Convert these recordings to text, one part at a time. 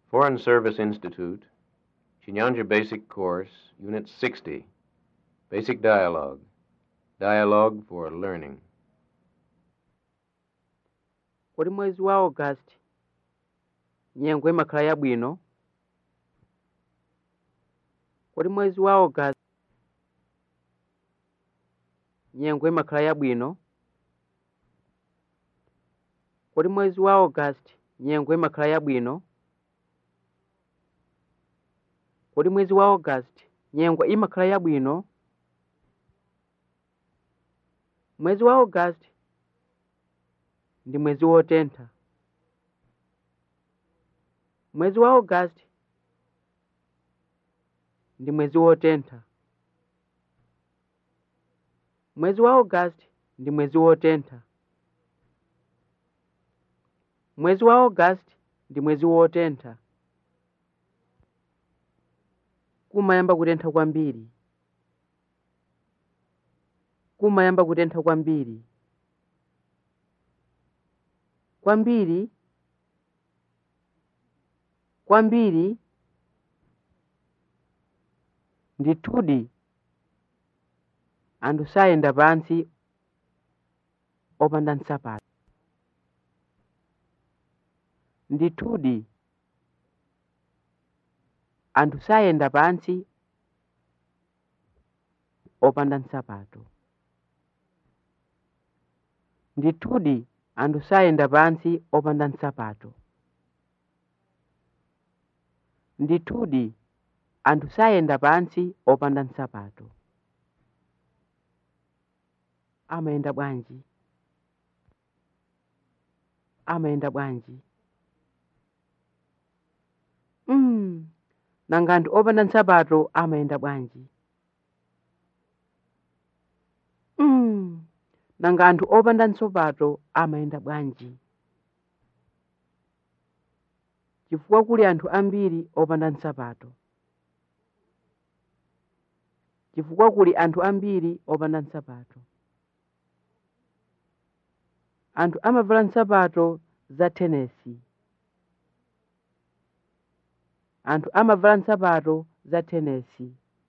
Foreign Service Institute, Chinyanja Basic Course, Unit 60, Basic Dialogue, Dialogue for Learning. kodi mwezi wa august nyengo imakhala yabwino kodi mwezi wa august nyengo imakhala yabwino kodi mwezi wa august nyengo imakhala yabwino kodi mwezi wa august nyengo imakhala yabwino mwezi wa august ndi mwezi wotentha mwezi wa august ndi mwezi wotentha mwezi wa august ndi mwezi wotentha mwezi wa august ndi mwezi wotentha kumayamba kutentha kwambiri kumayamba kutentha kwambiri kwambiri kwambiri ndithudi anthu sayenda pansi opanda nsapato ndithudi anthu sayenda pansi opanda nsapato ndithudi anthu sayenda pansi opanda nsapato ndithudi anthu sayenda pansi opanda nsapato amayenda bwanji amayenda bwanji mm. nanga anthu opanda nsapato amayenda bwanji mm. nanga anthu opanda nsapato amayenda bwanji chifukwa kuli anthu ambiri opanda nsapato chifukwa kuli anthu ambiri opanda nsapato anthu amavala nsapato za tenesi anthu amavala nsapato za tenesi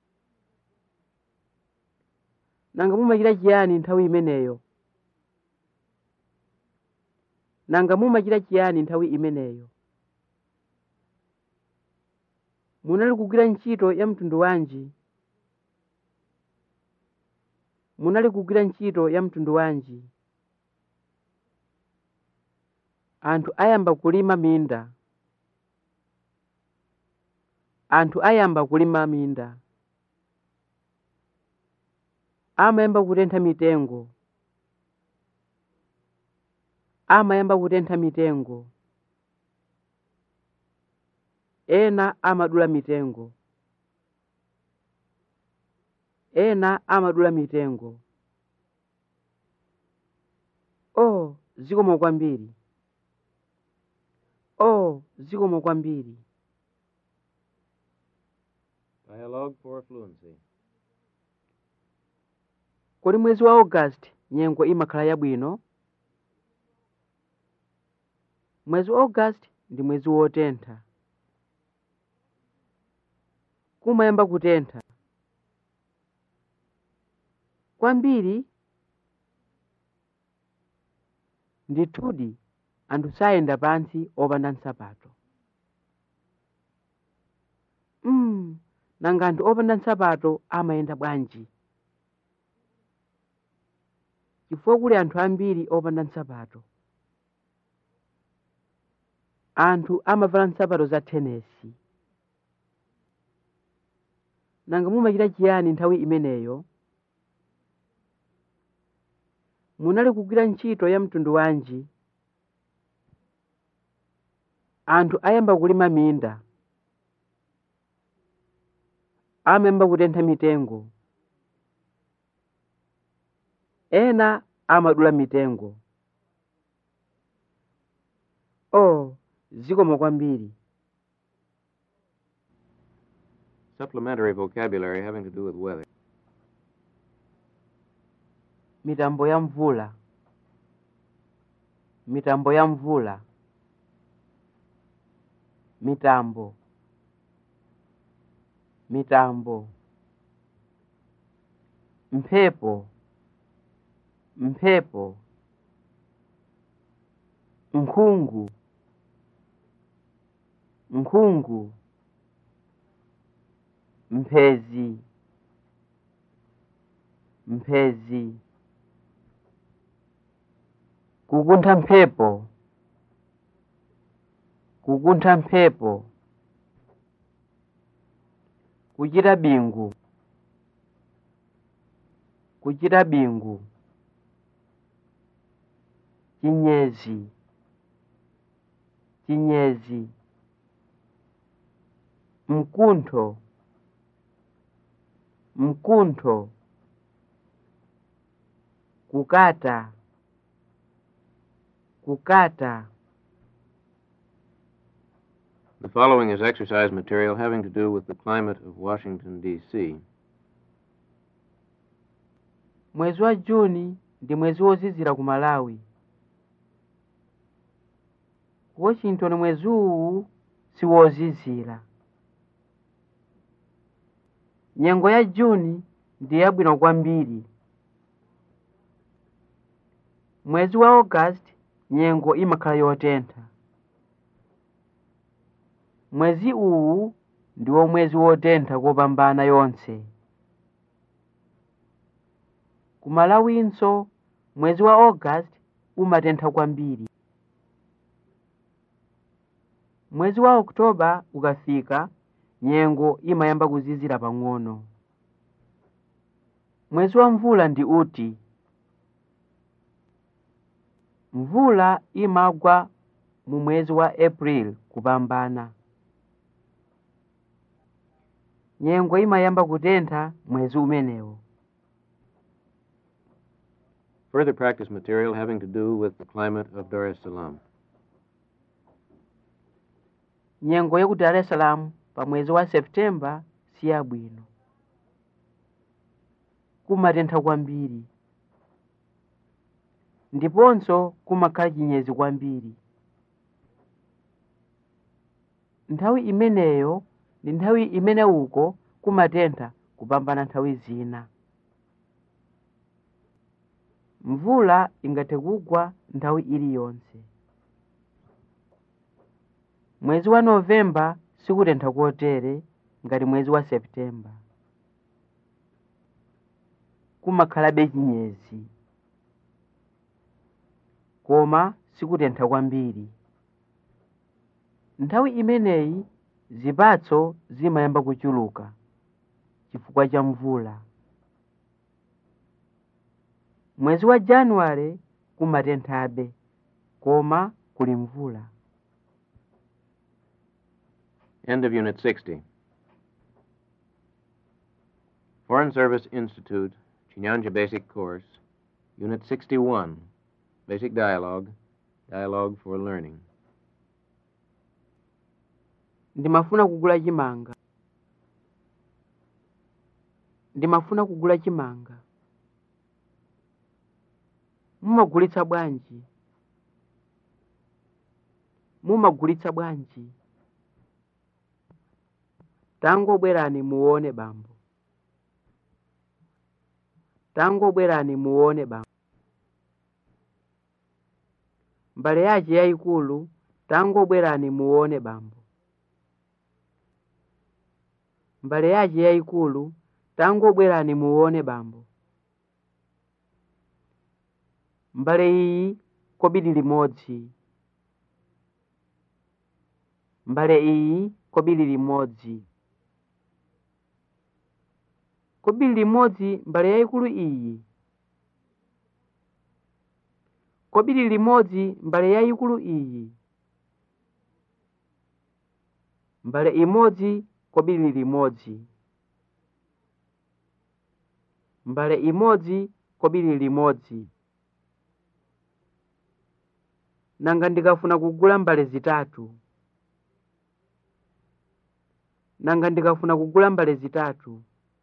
nanga mumachita chiyani nthawi imeneyo nanga mumachita chiyani nthawi imeneyo munali kugwira ntchito ya mtundu wanji munali kugwira ntchito ya mtundu wanji anthu ayamba kulima minda anthu ayamba kulima minda amayamba kutentha mitengo amayamba kutentha mitengo ena amadula mitengo ena amadula mitengo oh zikomo kwambiri oh zikomo kwambiri Dialogue for Fluency. kodi mwezi wa august nyengo imakhala yabwino mwezi wa august ndi mwezi wotentha kumayamba kutentha kwambiri ndithudi anthu sayenda pansi opanda nsapato mm, nanga anthu opanda nsapato amayenda bwanji chifukwa kuli anthu ambiri opanda nsapato anthu amavala nsapato za tenesi nanga mumachita chiyani nthawi imeneyo munali kugwira ntchito ya mtundu wanji anthu ayamba kulima minda amayamba kutentha mitengo ena amadula mitengo oh zikomo kwambiri Supplementary vocabulary having to do with weather. mitambo ya mvula mitambo ya mvula mitambo mitambo mphepo mphepo nkhungu nkhungu mphezi mphezi kukuntha mphepo kukuntha mphepo kuchita bingu kuchita bingu chinyezi chinyezi mkuntho mkuntho kukata kukata The following is exercise material having to do with the climate of Washington, D.C. mwezi wa juni ndi mwezi wozizira ku malawi ku washington mwezi uwu siwozizira nyengo ya juni ndi yabwino kwambiri mwezi wa august nyengo imakhala yotentha mwezi uwu ndiwo mwezi wotentha kopambana yonse ku malawinso mwezi wa august umatentha kwambiri mwezi wa oktoba ukafika nyengo imayamba kuzizira pang'ono mwezi wa mvula ndi uti mvula imagwa mu mwezi wa april kupambana nyengo imayamba kutentha mwezi umenewo Further practice material having to do with the climate of Dar es Salaam. nyengo ya ku dar es salaam pa mwezi wa septemba si yabwino kumatentha kwambiri ndiponso kumakhala chinyezi kwambiri nthawi imeneyo ndi nthawi imene uko kumatentha kupambana nthawi zina mvula ingathe kugwa nthawi iliyonse mwezi wa novemba sikutentha kotere ngati mwezi wa septemba kumakhalabe chinyezi koma sikutentha kwambiri nthawi imeneyi zipatso zimayamba kuchuluka chifukwa cha mvula mwezi wa januwale kumatenthabe koma kuli mvula End of Unit 60. Foreign Service Institute, Chinyanja Basic Course, Unit 61, Basic Dialogue, Dialogue for Learning. ndimafuna kugula chimanga ndimafuna kugula chimanga mumagulitsa bwanji mumagulitsa bwanji tangobwerani muone bambo tangobwerani muone bambo mbale yace yayikulu tangobwerani muone bambo mbale yace yayikulu tangobwerani muone bambo mbale iyi kobiri limodzi mbale iyi kobiri limodzi kobiri limodzi mbale yayikulu iyi kobiri limodzi mbale yayikulu iyi mbale imodzi kobiri limodzi mbale imodzi kobiri limodzi nanga ndikafuna kugula mbale zitatu nanga ndikafuna kugula mbale zitatu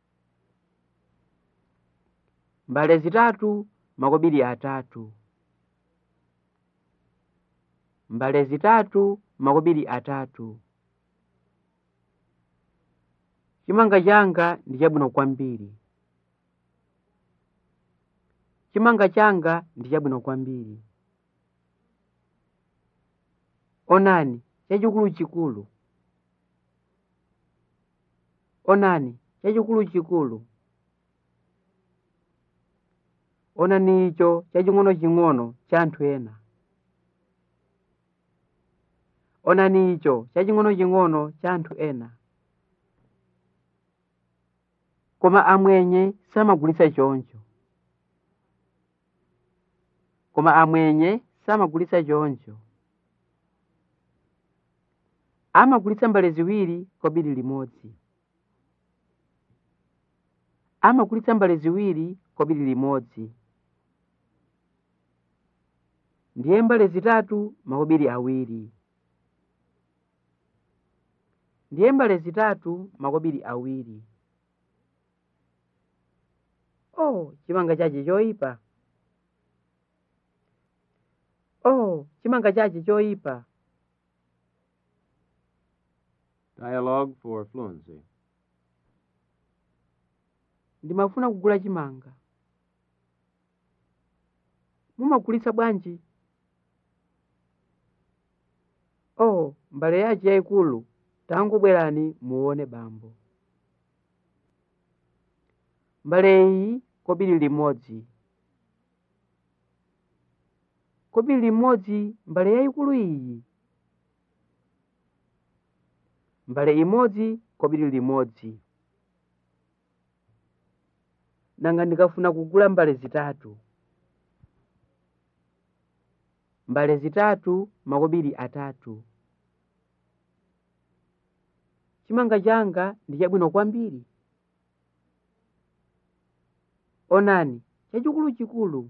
mbale zitatu makobiri atatu mbale zitatu makobiri atatu chimanga changa ndi chabwino kwambiri chimanga changa ndi chabwino kwambiri onani chachikuluchikulu onani chachikuluchikulu onani icho chaching'onoching'ono cha anthu ena onani icho chaching'onoching'ono cha anthu ena koma amwenye samagulitsa choncho koma amwenye samagulitsa choncho amagulitsa mbale ziwiri kwa biri limodzi amagulitsa mbale ziwiri kwa biri limodzi ndiye mbale zitatu makobiri awiri ndiye mbale zitatu makobiri awiri oh chimanga chache choyipa oh chimanga chache choyipa Dialogue for fluency. ndimafuna kugula chimanga mumagulitsa bwanji oh mbale yace yayikulu tangobwerani muone bambo mbale iyi kobiri limodzi kobiri limodzi mbale yayikulu iyi mbale imodzi kobiri limodzi nanga ndikafuna kugula mbale zitatu mbale zitatu makobiri atatu chimanga changa ndi chabwino kwambiri onani chachikuluchikulu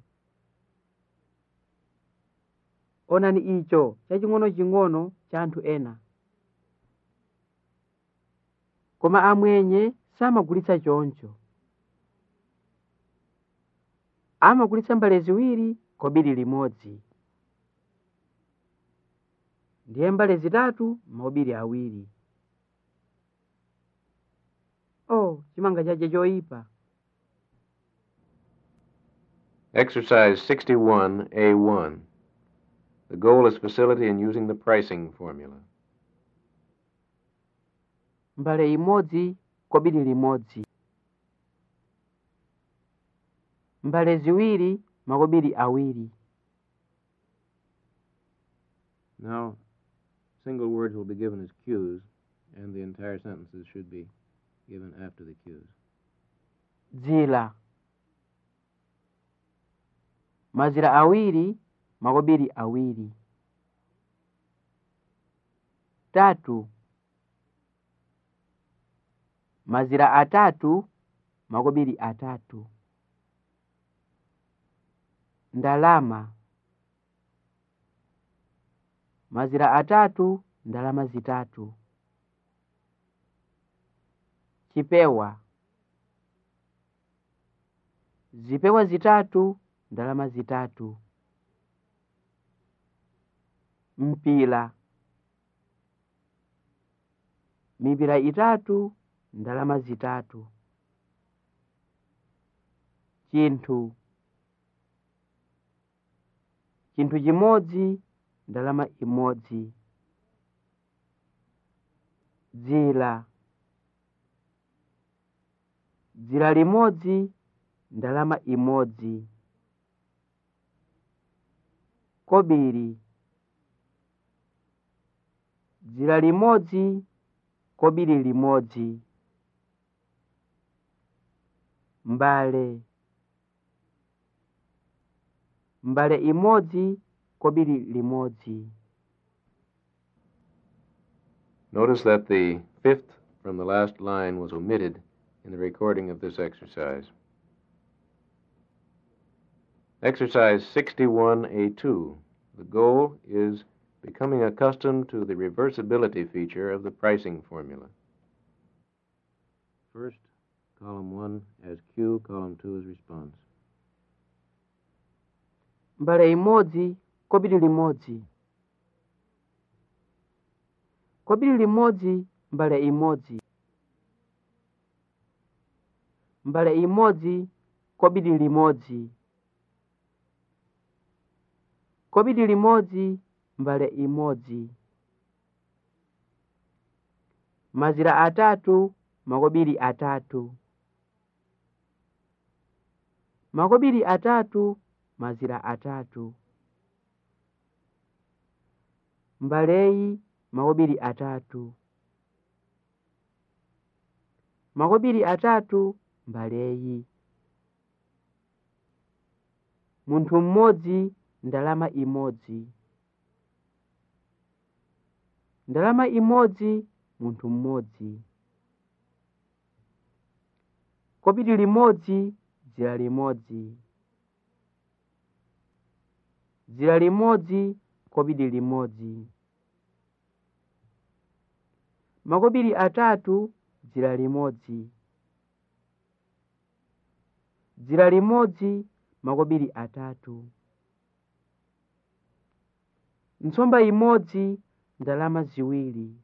onani icho chaching'onoching'ono cha anthu ena koma amwenye samagulitsa choncho amagulitsa mbale ziwiri kobiri limodzi ndiye mbale zitatu makobiri awiri oh chimanga chache choyipa Exercise 61A1. The goal is facility in using the pricing formula. mbale imodzi kobiri limodzi mbale ziwiri makobiri awiri Now, single words will be given as cues, and the entire sentences should be given after the cues. dzira mazira awiri makobiri awiri tatu mazira atatu makobiri atatu ndalama mazira atatu ndalama zitatu chipewa zipewa zitatu ndalama zitatu mpira mipira itatu ndalama zitatu chinthu chinthu chimodzi ndalama imodzi dzira dzira limodzi ndalama imodzi kobiri dzira limodzi kobiri limodzi mbale mbale imodzi kobiri limodzi Notice that the fifth from the last line was omitted in the recording of this exercise. Exercise 61A2. The goal is becoming accustomed to the reversibility feature of the pricing formula. First, column 1 as cue, column 2 as response. mbale imodzi kobiri limodzi kobiri limodzi mbale imodzi mbale imodzi kobiri limodzi kobiri limodzi mbale imodzi mazira atatu makobiri atatu makobiri atatu mazira atatu mbaleyi makobiri atatu makobiri atatu mbaleyi munthu mmodzi ndalama imodzi ndalama imodzi munthu mmodzi kobiri limodzi dzira limodzi dzira limodzi kobiri limodzi makobiri atatu dzira limodzi dzira limodzi makobiri atatu nsomba imodzi ndalama ziwiri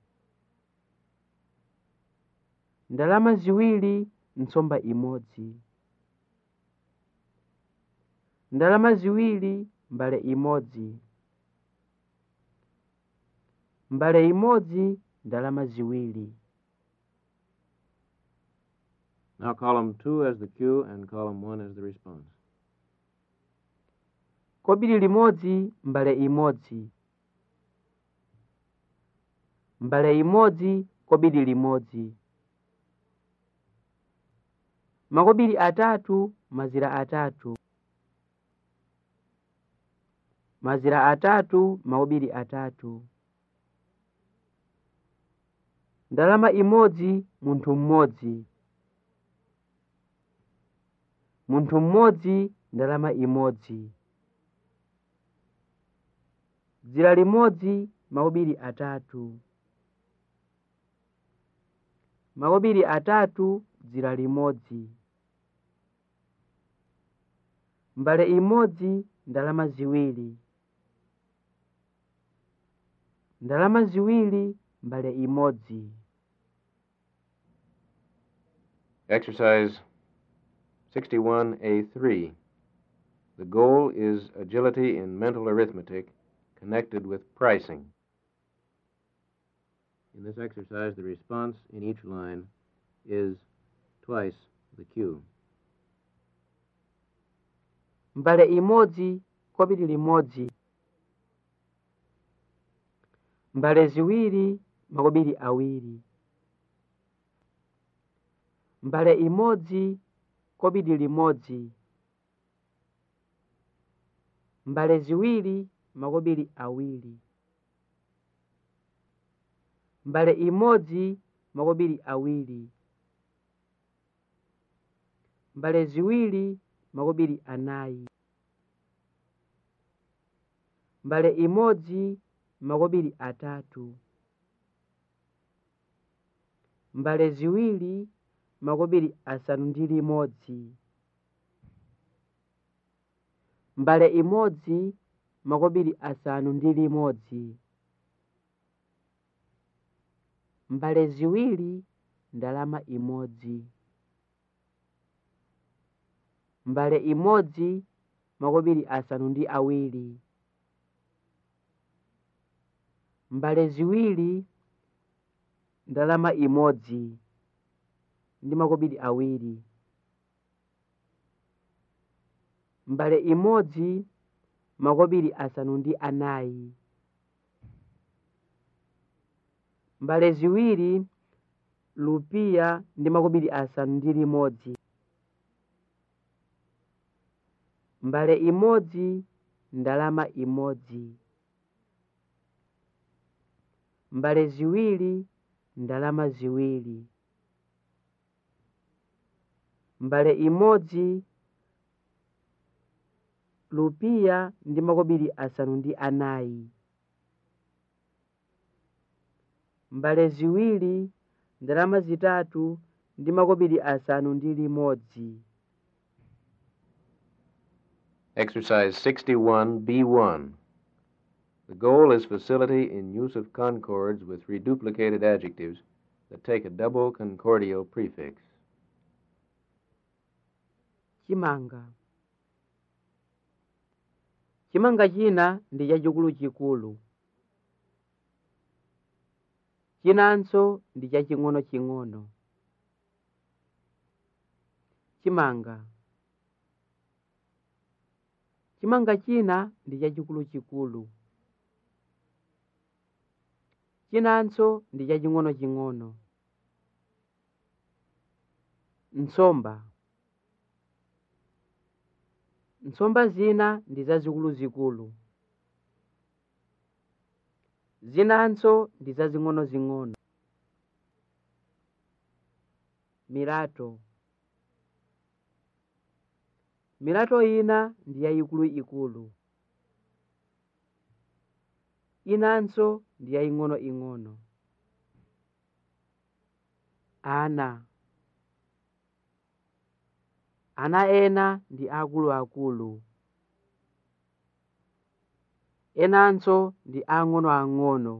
ndalama ziwiri nsomba imodzi ndalama ziwiri mbale imodzi mbale imodzi ndalama ziwiri Now column two as the cue and column one as the response. kobiri limodzi mbale imodzi mbale imodzi kobiri limodzi makobiri atatu mazira atatu mazira atatu makobiri atatu ndalama imodzi munthu mmodzi munthu mmodzi ndalama imodzi dzira limodzi makobiri atatu makobiri atatu dzira limodzi mbale imodzi ndalama ziwiri ndalama ziwiri mbale imodzi Exercise 61A3. The goal is agility in mental arithmetic connected with pricing. In this exercise, the response in each line is twice the cue. mbale imodzi kobiri limodzi mbale ziwiri makobiri awiri mbale imodzi kobiri limodzi mbale ziwiri makobiri awiri mbale imodzi makobiri awiri mbale ziwiri makobiri anayi mbale imodzi makobiri atatu mbale ziwiri makobiri asanu ndi limodzi mbale imodzi makobiri asanu ndi limodzi mbale ziwiri ndalama imodzi mbale imodzi makobiri asanu ndi awiri mbale ziwiri ndalama imodzi ndi makobiri awiri mbale imodzi makobiri asanu ndi anayi mbale ziwiri lupiya ndi makobiri asanu ndi limodzi mbale imodzi ndalama imodzi mbale ziwiri ndalama ziwiri mbale imodzi lupiya ndi makobiri asanu ndi anayi mbale ziwiri ndalama zitatu ndi makobiri asanu ndi limodzi Exercise 61B1. The goal is facility in use of concords with reduplicated adjectives that take a double concordial prefix. chimanga chimanga china ndi chachikulu chikulu chinanso ndi chaching'ono ching'ono chimanga chimanga china ndi chachikulu chikulu chinanso ndi chaching'ono ching'ono nsomba nsomba zina ndi zazikuluzikulu zinanso ndi zazing'onozing'ono milato milato ina ndi yayikuluikulu inanso ndi yaying'onoing'ono ana ana ena ndi akuluakulu enanso ndi ang'onoang'ono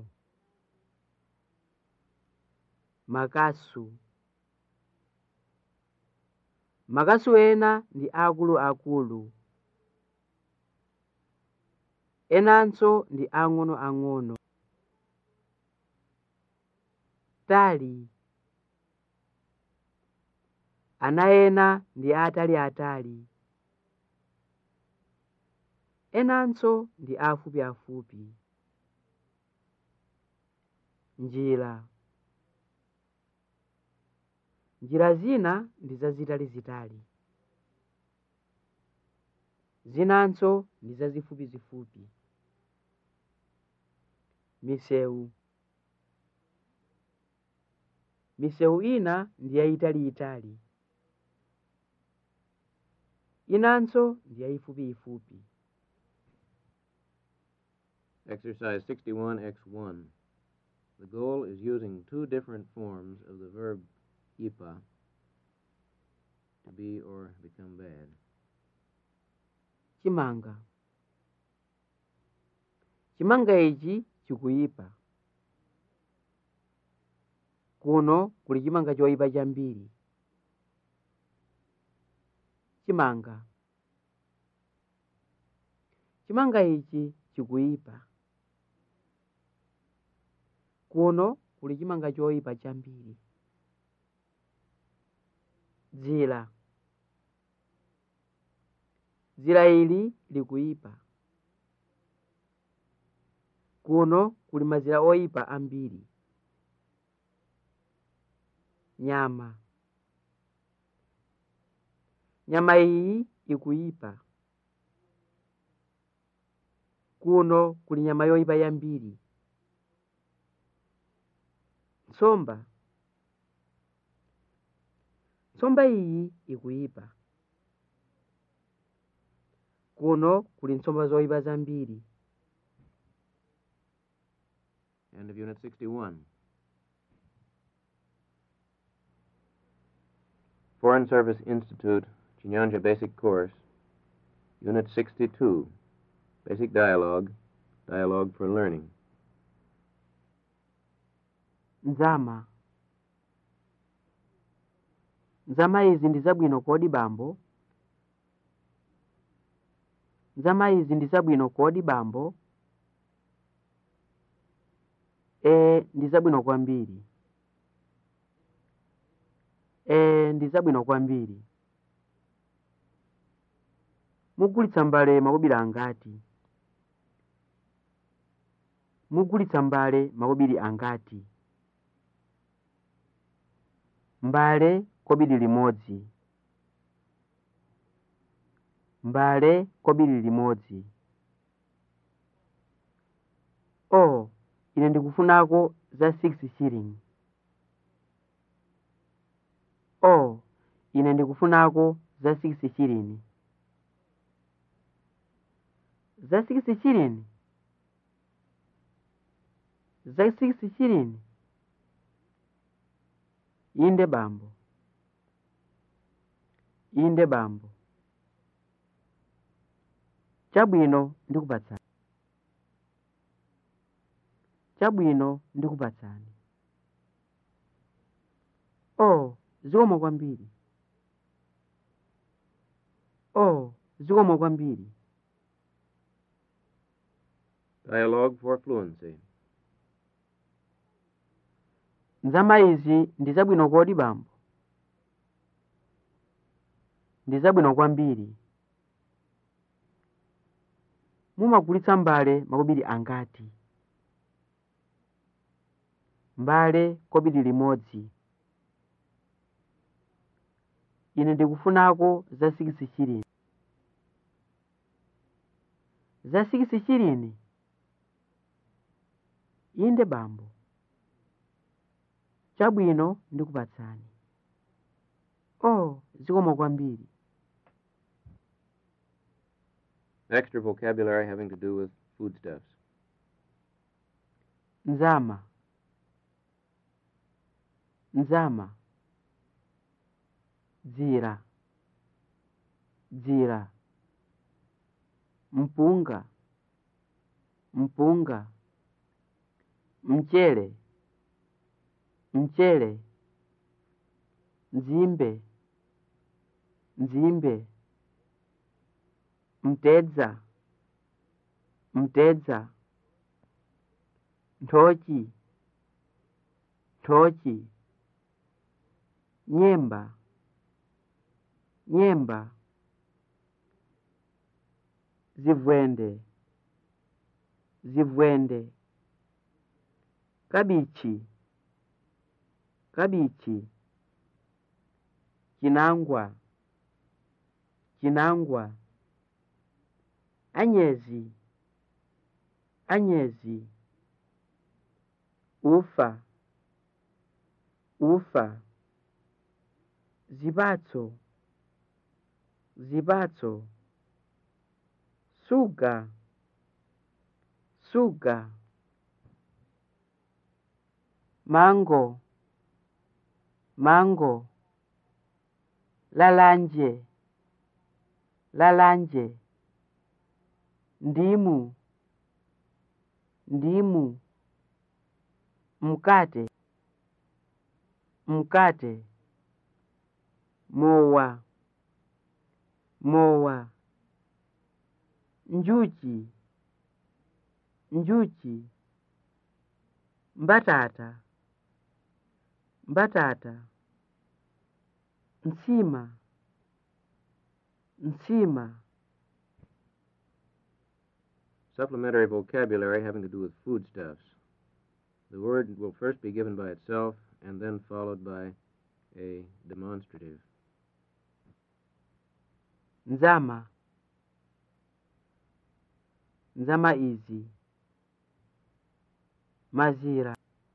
makasu makasu ena ndi akuluakulu enanso ndi ang'onoang'ono tali ana ena ndi ataliatali enanso ndi afupiafupi njira njira zina ndi zazitalizitali zinanso ndi zazifupizifupi misewu misewu ina ndi yayitaliitali inanso ndi yayifupiyifupi Exercise 61X1. The goal is using two different forms of the verb ipa to be or become bad. chimanga chimanga ichi chikuyipa kuno kuli chimanga choyipa chambiri chimanga chimanga ichi chikuyipa kuno kuli chimanga choyipa chambiri dzira dzira ili likuyipa kuno kuli mazira oyipa ambiri nyama nyama iyi ikuyipa kuno kuli nyama yoyipa yambiri nsomba nsomba iyi ikuyipa kuno kuli nsomba zoyipa zambiri End of Unit 61. Foreign Service Institute, Chinyanja Basic Course, Unit 62, Basic Dialogue, Dialogue for Learning. nzama nzama izi ndi zabwino kodi bambo nzama izi ndi zabwino kodi bambo e ndi zabwino kwambiri e ndi zabwino kwambiri mugulitsa mbale makobiri angati mugulitsa mbale makobiri angati mbale kobiri limodzi mbale kobiri limodzi o ine ndikufunako za 6 shilling o ine ndikufunako za 6 shilling za 6 shilling za 6 shilling inde bambo inde bambo chabwino ndikupatsani chabwino ndikupatsani o zikomo kwambiri oh zikomo kwambiri Dialogue for fluency. nzama izi ndi zabwino kodi bambo ndi zabwino kwambiri mumagulitsa mbale makobiri angati mbale kobiri limodzi ine ndikufunako za 6 shilini za 6 shilini inde bambo chabwino ndikupatsani oh zikomo kwambiri Extra vocabulary having to do with foodstuffs. nzama nzama dzira dzira mpunga mpunga mchele mchele nzimbe nzimbe mtedza mtedza nthochi nthochi nyemba nyemba zivwende zivwende kabichi kabichi chinangwa chinangwa anyezi anyezi ufa ufa zipatso zipatso suga suga mango mango lalanje lalanje ndimu ndimu mkate mkate mowa mowa njuchi njuchi mbatata mbatata nsima nsima Supplementary vocabulary having to do with foodstuffs. The word will first be given by itself and then followed by a demonstrative. nzama nzama izi mazira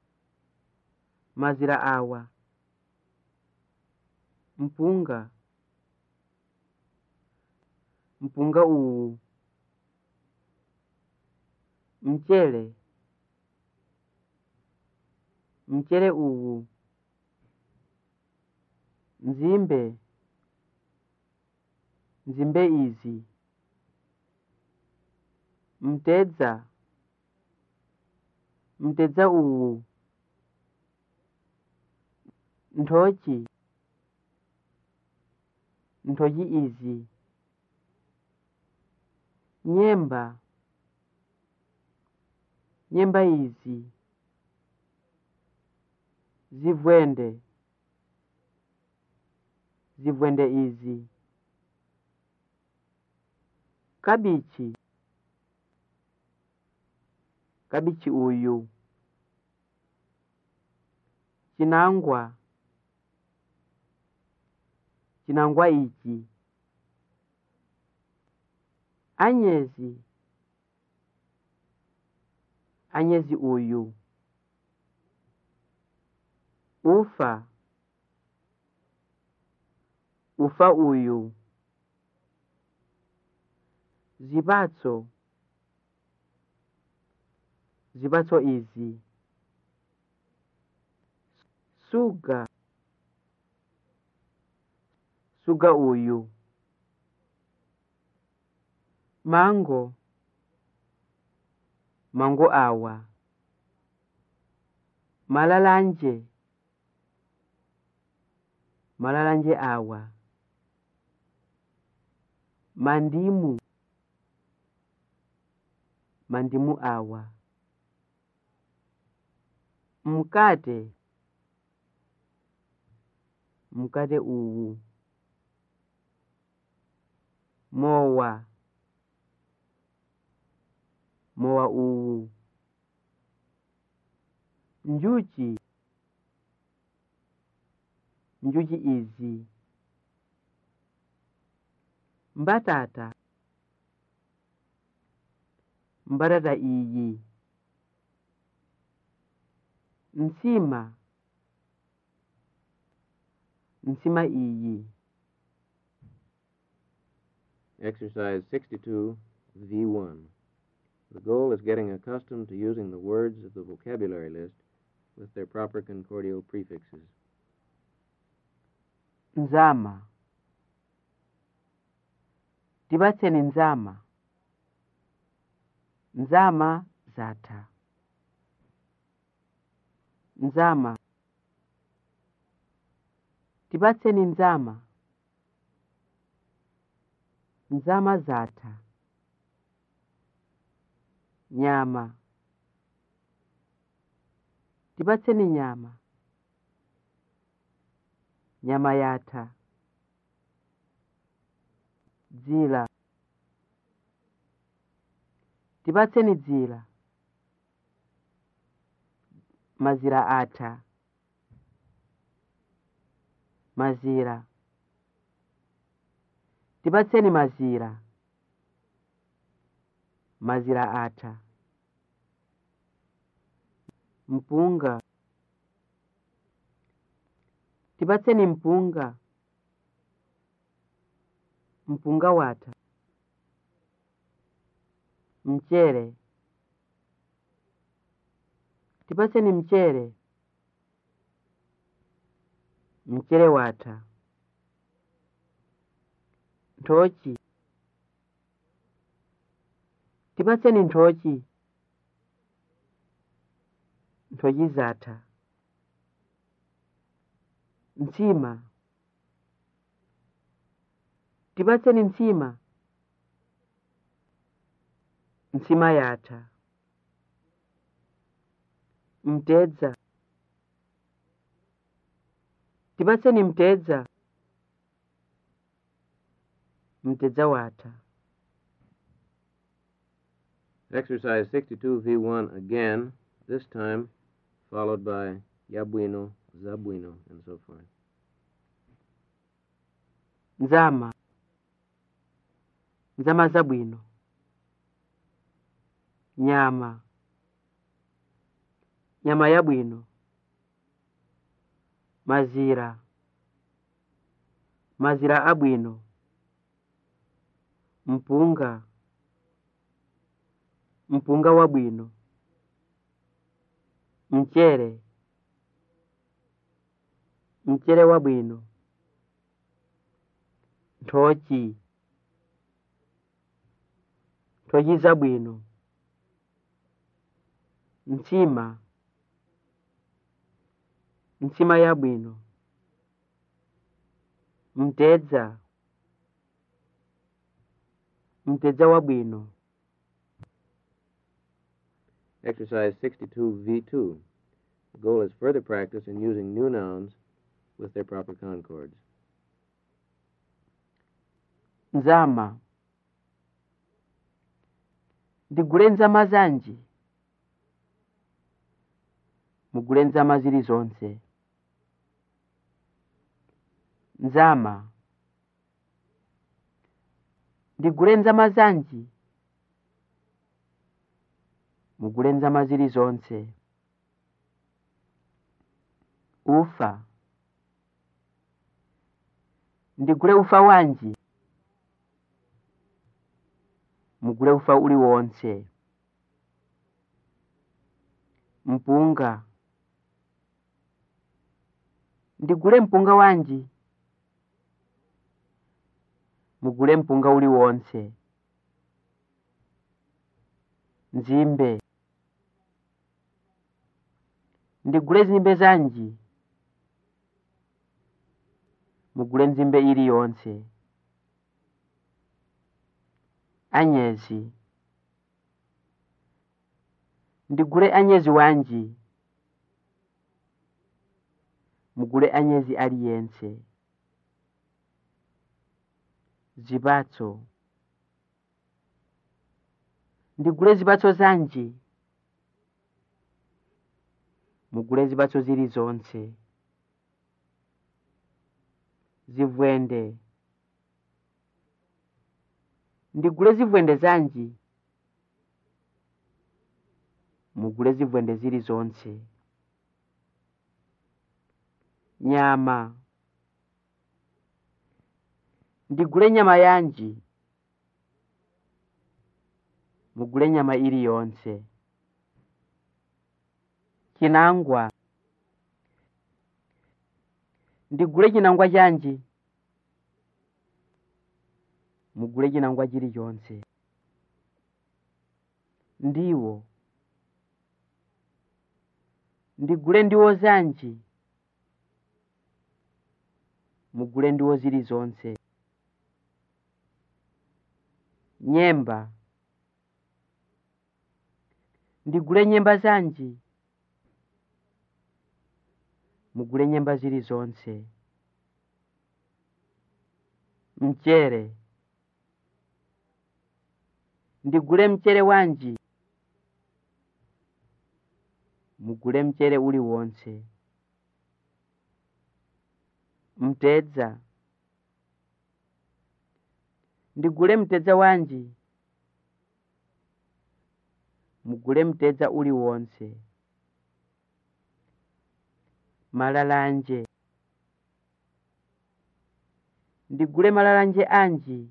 mazira awa mpunga mpunga uwu mchele mchele uwu nzimbe nzimbe izi mtedza mtedza uwu nthochi nthochi izi nyemba nyemba izi zivwende zivwende izi kabichi kabichi uyu chinangwa chinangwa ichi anyezi anyezi uyu ufa ufa uyu zipatso zipatso izi suga suga uyu mango mango awa malalanje malalanje awa mandimu mandimu awa mkate mkate uwu mowa mowa uwu njuchi njuchi izi mbatata mbatata iyi nsima nsima iyi Exercise 62, V1. The goal is getting accustomed to using the words of the vocabulary list with their proper concordial prefixes. nzama tipatseni nzama nzama zatha nzama tipatseni nzama nzama zatha nyama tipatseni nyama nyama yatha dzila tipatseni dzila mazira atha mazira tipatseni mazira mazira atha mpunga tipatseni mpunga mpunga watha mchere tipatseni mchere mchere watha nthochi tipatseni nthochi nthochi zatha mtsima tipatseni mtsima mtsima yatha mtedza tipatseni mtedza mtedza watha Exercise 62, V1 again, this time followed by Yabuino, Zabuino, and so forth. nzama nzama zabwino nyama nyama yabwino mazira mazira abwino mpunga mpunga wabwino mchere mchere wabwino nthochi nthochi zabwino mtsima mtsima yabwino mtedza mtedza wabwino Exercise 62, V2. The goal is further practice in using new nouns with their proper concords. nzama ndigule nzama zanji mugule nzama zili zonse nzama ndigule nzama zanji mugule nzama zili zonse ufa ndigule ufa wanji mugule ufa uli wonse mpunga ndigule mpunga wanji mugule mpunga uli wonse nzimbe ndigule zimbe zanji mugule nzimbe ili yonse anyezi ndigule anyezi wanji mugule anyezi aliyense zipatso ndigule zipatso zanji mugule zipatso zilizonse zivwende ndigule zivwende zanji mugule zivwende zilizonse nyama ndigule nyama yanji mugule nyama iliyonse chinangwa ndigule chinangwa chanji mugule chinangwa chilichonse ndiwo ndigule ndiwo zanji mugule ndiwo zilizonse nyemba ndigule nyemba zanji mugule nyemba zilizonse mchere ndigule mchere wanji mugule mchere uliwonse mtedza ndigule mtedza wanji mugule mtedza uliwonse malalanje ndigule malalanje anji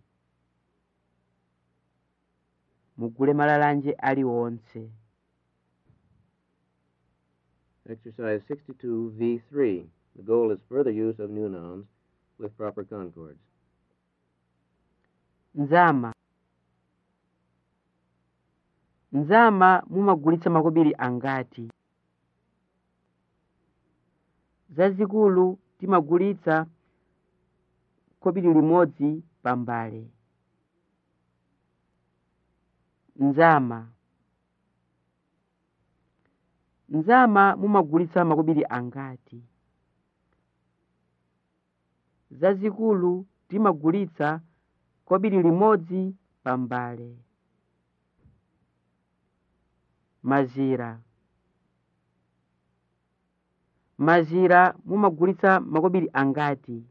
mugule malalanje aliwonse Exercise 62V3. The goal is further use of new nouns with proper concords. nzama nzama mumagulitsa makobiri angati zazikulu timagulitsa kobiri limodzi pambale nzama nzama mumagulitsa makobiri angati zazikulu timagulitsa kobiri limodzi pambale mazira mazira mumagulitsa makobiri angati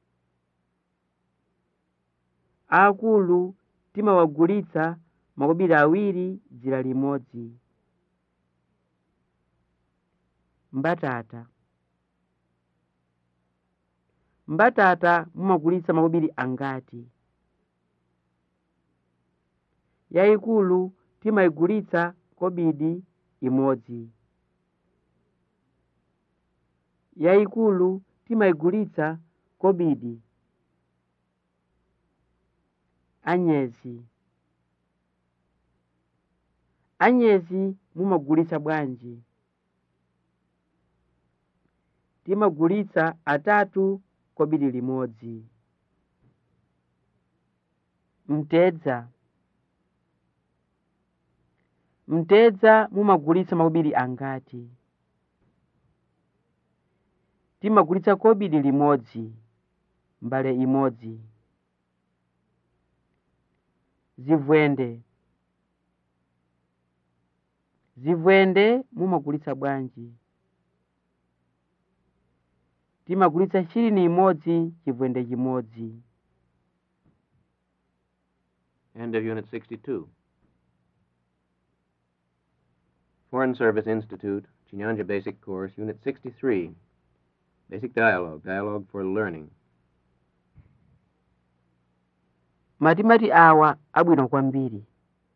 akulu timawagulitsa makobiri awiri dzira limodzi mbatata mbatata mumagulitsa makobiri angati yayikulu timayigulitsa kobidi imodzi yayikulu timayigulitsa kobidi anyezi anyezi mumagulitsa bwanji timagulitsa atatu kobiri limodzi mtedza mtedza mumagulitsa makobiri angati timagulitsa kobiri limodzi mbale imodzi zivwende zivwende mumagulitsa bwanji timagulitsa shirini imodzi chivwende chimodzi End of Unit 62. Foreign Service Institute, Chinyanja Basic Course, Unit 63. Basic Dialogue, Dialogue for Learning. matimati awa abwino kwambiri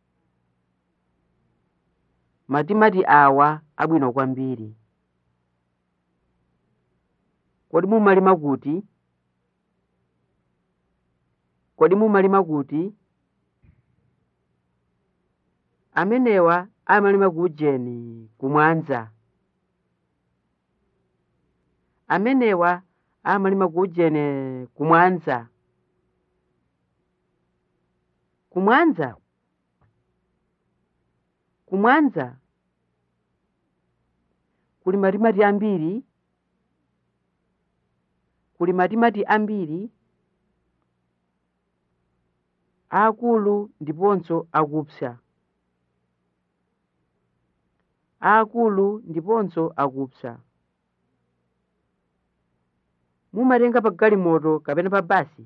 matimati awa abwino kwambiri kodi mumalima kuti kodi mumalima kuti amenewa amalima ku ujeni kumwanza amenewa amalima ku ujeni kumwanza kumwanza kumwanza kuli matimati ambiri kuli matimati ambiri aakulu ndiponso akupsa aakulu ndiponso akupsa mumatenga pa galimoto kapena pa basi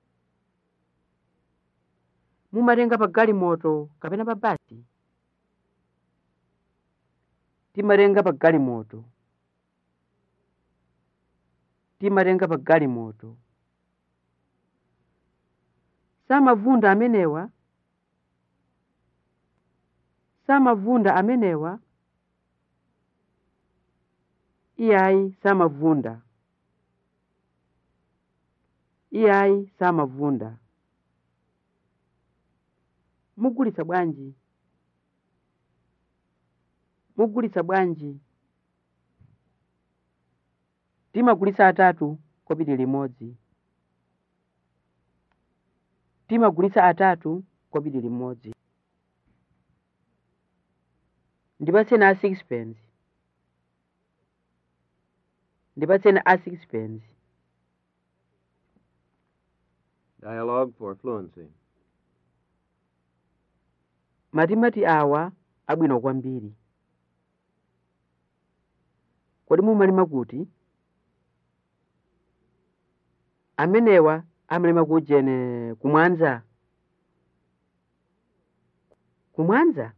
mumatenga pa galimoto kapena pa basi timatenga pa galimoto timatenga pa galimoto samavunda amenewa samavunda amenewa iyayi samavunda iyayi samavunda mugulitsa bwanji mugulitsa bwanji timagulitsa atatu kopiti limodzi timagulitsa atatu kopiti limodzi ndipatseni a sixpence ndipatseni a sixpence Dialogue for fluency. matimati awa abwino kwambiri kodi mumalima kuti amenewa amalima kujene kumwanza kumwanza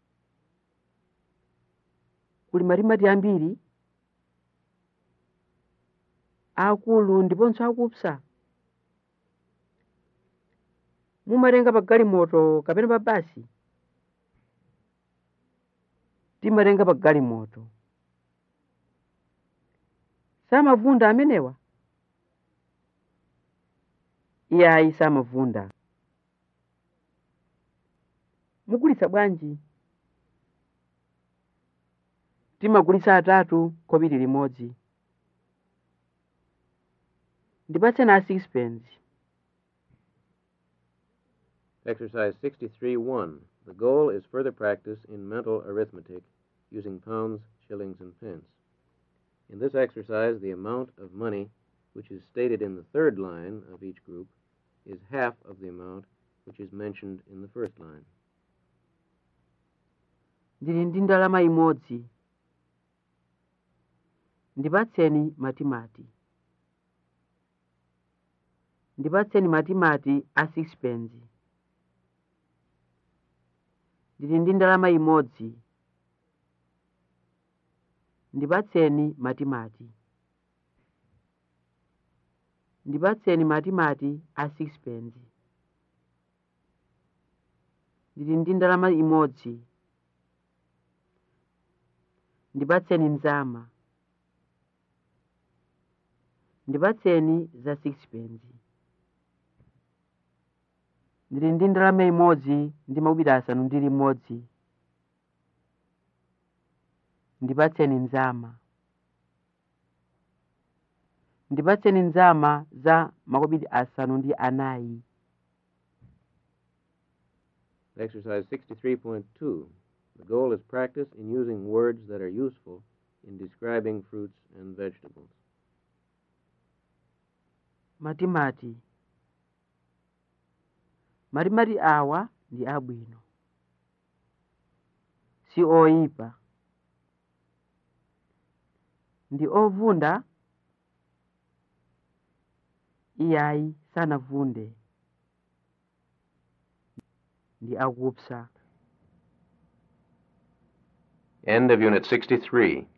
kuli matimati ambiri akulu ndiponso akupsa mumatenga pa galimoto kapena pa basi timatenga pa galimoto samavunda amenewa iyayi samavunda mugulitsa bwanji timagulitsa atatu kopiti limodzi ndipatseni a sixpence Exercise 63-1. The goal is further practice in mental arithmetic using pounds, shillings, and pence. In this exercise, the amount of money which is stated in the third line of each group is half of the amount which is mentioned in the first line. ndili ndi ndalama imodzi ndipatseni matimati ndipatseni matimati a sixpence ndili ndi ndalama imodzi ndipatseni matimati ndipatseni matimati a sixpence ndili ndi ndalama imodzi ndipatseni mzama ndipatseni za sixpence ndili ndi ndalama imodzi ndi makumi asanu ndi limodzi ndipatseni mzama ndipatseni mzama za makumi asanu ndi anayi Exercise 63.2. The goal is practice in using words that are useful in describing fruits and vegetables. matimati matimati awa ndi abwino si oyipa ndi ovunda iyayi sanavunde ndi akupsa End of Unit 63.